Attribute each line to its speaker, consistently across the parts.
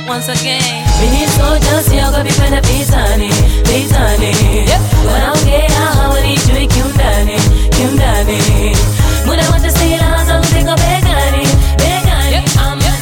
Speaker 1: once again.
Speaker 2: Mimi soja siogopi kwenda vitani, vitani. Wanaongea hawanijui kiundani, kiundani. Muda wote silaha zangu ziko begani, begani. I'm a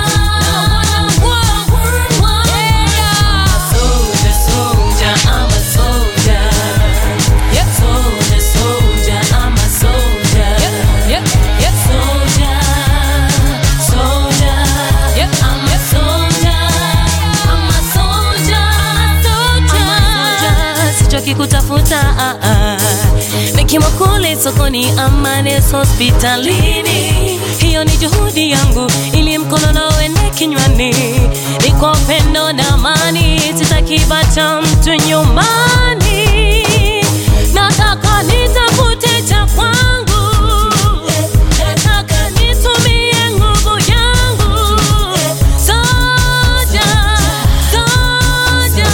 Speaker 2: soldier, soldier, I'm a soldier. Soldier, soldier, I'm a soldier. Soldier, soldier, I'm a soldier. I'm a soldier, soldier. Sichoki kutafuta ah, ah. Nikiwa kule sokoni ama nesi hospitalini, hiyo ni juhudi yangu ili mkono na uende kinywani, ni kwa upendo na amani, sitakibacha mtu nyumbani. Nataka nitafute cha kwangu, nataka nitumie nguvu yangu. Soja, soja,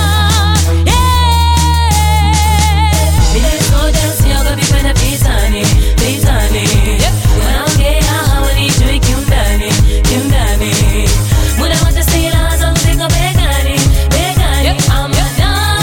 Speaker 2: yeah. Mimi soja siogopi kwenda vitani, vitani. Wanaongea hawanijui kiundani, kiundani. Muda wote silaha zangu ziko begani, begani. I'm a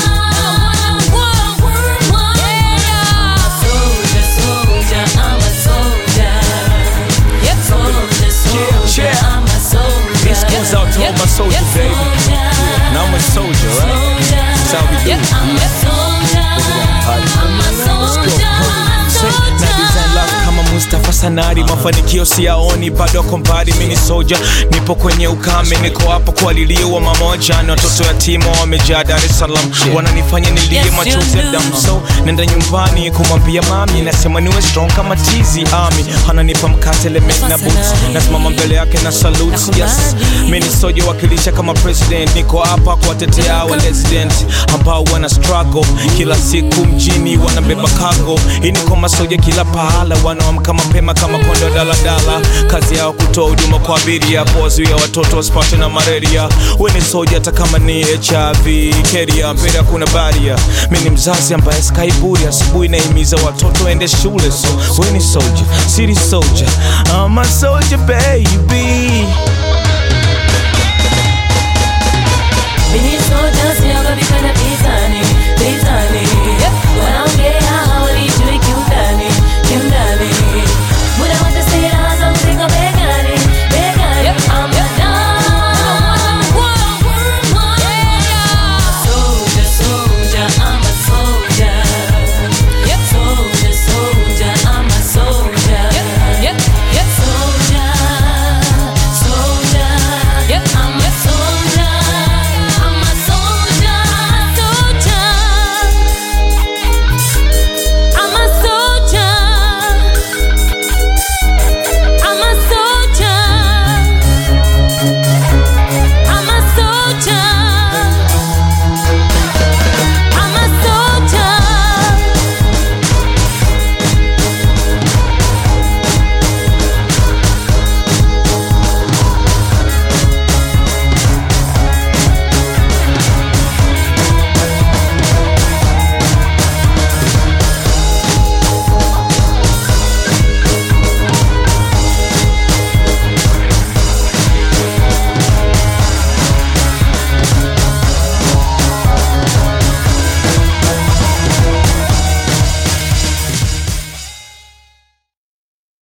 Speaker 2: soldier, soldier, I'm a soldier. Soldier, soldier,
Speaker 3: Yeah.
Speaker 2: I'm a soldier.
Speaker 3: This goes out to all my soldiers, baby. Now I'm a soldier, right? That's how we do it.
Speaker 2: I'm a soldier. I'm a soldier.
Speaker 3: na design love kama Mustafa Sanari, mafanikio siyaoni bado ako mbali. Mimi ni soja, nipo kwenye ukame, niko hapa kualiliwa mamoja na watoto yatima wamejaa Dar es Salaam, wananifanya nilie
Speaker 2: Yes,
Speaker 3: machozi ya
Speaker 2: you do.
Speaker 3: damu. So nenda nyumbani kumwambia mami, nasema niwe strong kama tizi ami, ananipa mkate lemon na boots, nasimama mbele yake na salute. Yes, mimi ni soja wakilisha kama president, niko hapa kuwatetea wa resident ambao wana struggle kila siku mjini, wanabeba cargo. Hii ni kwa masoja kila pahala, wanaamka mapema kama kondo daladala, kazi yao kutoa huduma kwa abiria, kuwazuia watoto wasipatwe na malaria. We ni soja hata kama ni HIV keria, mbele hakuna baria. Mimi ni mzazi ambaye skai buri, asubuhi naimiza watoto waende shule, so we ni soja, city soldier, I'm a soldier baby.